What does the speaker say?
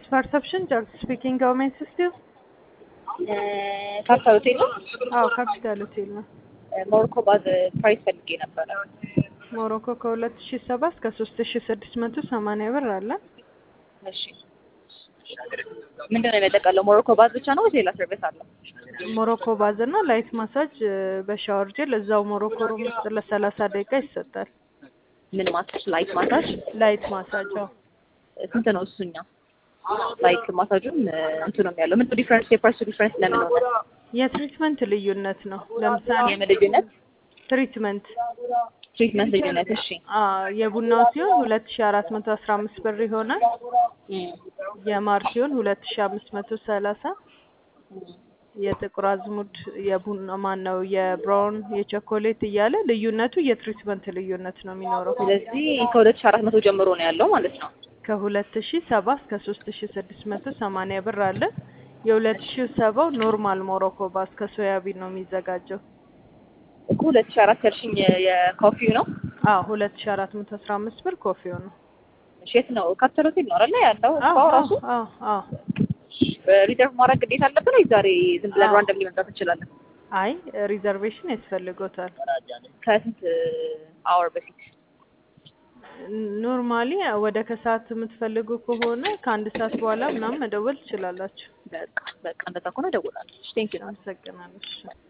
ፐርሰፕሽን ጃክ ስፒኪንግ ገቨርንመንት ሲስቲም ካፒታል ሆቴል ነው። አዎ ካፒታል ሆቴል ነው። ሞሮኮ ባዝ ፕራይስ ፈልጌ ነበረ። ሞሮኮ ከሁለት ሺ ሰባ እስከ ሶስት ሺ ስድስት መቶ ሰማንያ ብር አለ። እሺ ምንድን ነው የሚያጠቃለው? ሞሮኮ ባዝ ብቻ ነው ወይስ ሌላ ሰርቪስ አለው? ሞሮኮ ባዝ እና ላይት ማሳጅ በሻወር ጄል እዛው ሞሮኮ ሩም ውስጥ ለሰላሳ ደቂቃ ይሰጣል። ምን ማሳጅ? ላይት ማሳጅ ላይት ማሳጅ አዎ። ስንት ነው እሱኛ? ላይት ማሳጁም እንትን ነው ያለው። ምንድን ዲፍረንስ? የፕራይሱ ዲፍረንስ ለምን ሆነ? የትሪትመንት ልዩነት ነው። ለምሳሌ የምን ልዩነት? ትሪትመንት ትሪትመንት ልዩነት። እሺ አዎ የቡናው ሲሆን ሁለት ሺ አራት መቶ አስራ አምስት ብር ይሆናል። የማር ሲሆን ሁለት ሺ አምስት መቶ ሰላሳ የጥቁር አዝሙድ የቡና ማን ነው የብራውን የቸኮሌት እያለ ልዩነቱ የትሪትመንት ልዩነት ነው የሚኖረው። ስለዚህ ከሁለት ሺህ አራት መቶ ጀምሮ ነው ያለው ማለት ነው። ከሁለት ሺ ሰባ እስከ ሶስት ሺ ስድስት መቶ ሰማንያ ብር አለ። የሁለት ሺ ሰባው ኖርማል ሞሮኮ ባስ ከሶያቢን ነው የሚዘጋጀው። እኮ ሁለት ሺህ አራት ያልሽኝ የኮፊው ነው። አዎ ሁለት ሺ አራት መቶ አስራ አምስት ብር ኮፊው ነው። እሺ የት ነው? ካፒታል ሆቴል ነው አይደለ ያለው? አዎ ስፓው አዎ ራሱ አዎ አዎ። ሪዘርቭ ማድረግ ግዴታ አለብን ወይ ዛሬ ዝም ብለን አዎ። ራንደምሊ መምጣት እንችላለን? አይ ሪዘርቬሽን ያስፈልጎታል። ከስንት አወር በፊት? ኖርማሊ ወደ ከሰዓት የምትፈልጉ ከሆነ ከአንድ ሰዓት በኋላ ምናምን መደወል ትችላላችሁ። በቃ በቃ እንደዛ ከሆነ እደውላለሁ። ቴንክ ዩ አመሰግናለሁ። እሺ።